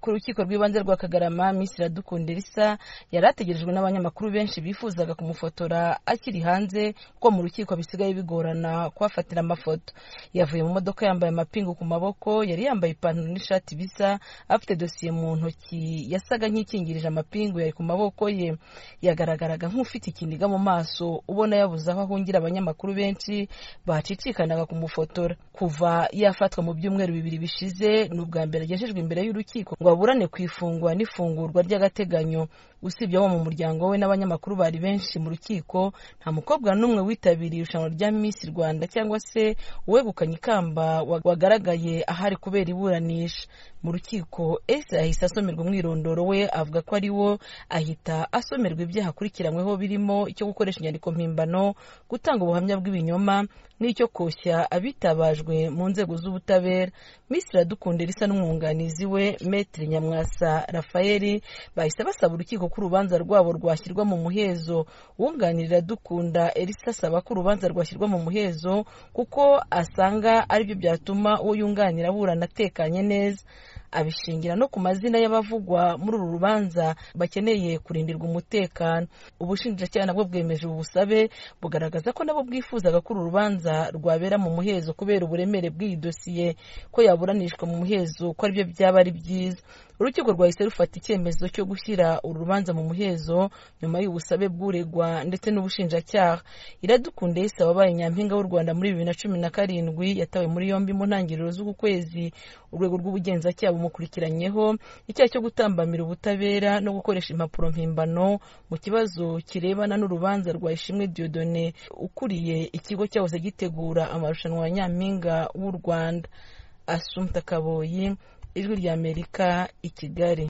ku rukiko rw'ibanze rwa kagarama miss iradukunda elisa yari ategerejwe n'abanyamakuru benshi bifuzaga kumufotora akiri hanze kuko mu rukiko bisigaye bigorana kuhafatira amafoto yavuye mu modoka yambaye amapingu ku maboko yari yambaye ipantaro n'ishati bisa afite dosiye mu ntoki yasaga nk'ikingirije amapingu yari ku maboko ye yagaragaraga nk'ufite ikiniga mu maso ubona yabuze aho ahungira abanyamakuru benshi bacicikanaga kumufotora kuva yafatwa mu byumweru bibiri bishize ni ubwa mbere agejejwe imbere y'urukiko ngo aburane ku ifungwa n'ifungurwa ry'agateganyo usibye abo mu muryango we n'abanyamakuru bari benshi mu rukiko nta mukobwa n'umwe witabiriye irushanwa rya Miss Rwanda cyangwa se uwegukanye ikamba wagaragaye ahari kubera iburanisha mu rukiko Elsa yahise asomerwa umwirondoro we avuga ko ari wo ahita asomerwa ibyaha akurikiranyweho birimo icyo gukoresha inyandiko mpimbano gutanga ubuhamya bw'ibinyoma n'icyo koshya abitabajwe mu nzego z'ubutabera Miss Iradukunda Elsa n'umwunganizi we Maître Nyamwasa Raphael bahise basaba urukiko ko urubanza rwabo rwashyirwa mu muhezo wunganira dukunda Elisa asaba ko urubanza rwashyirwa mu muhezo kuko asanga aribyo byatuma uwo yunganira aburana atekanye neza abishingira no ku mazina y'abavugwa muri uru rubanza bakeneye kurindirwa umutekano ubushinjacyaha nabwo bwemeje ubu busabe bugaragaza ko nabo bwifuzaga ko uru rubanza rwabera mu muhezo kubera uburemere bw'iyi dosiye ko yaburanishwa mu muhezo ko aribyo byaba ari byiza urukiko rwahise rufata icyemezo cyo gushyira uru rubanza mu muhezo nyuma y'ubusabe bw'uregwa ndetse n'ubushinjacyaha iradukunda yise wabaye nyampinga w'u rwanda muri bibiri na cumi na karindwi yatawe muri yombi mu ntangiriro z'uku kwezi urwego rw'ubugenzacyaha bumukurikiranyeho icyaha cyo gutambamira ubutabera no gukoresha impapuro mpimbano mu kibazo kirebana n'urubanza rwa ishimwe diodone ukuriye ikigo cyahoze gitegura amarushanwa ya nyampinga w'u rwanda asumta kaboyi ijwi ry'amerika i kigali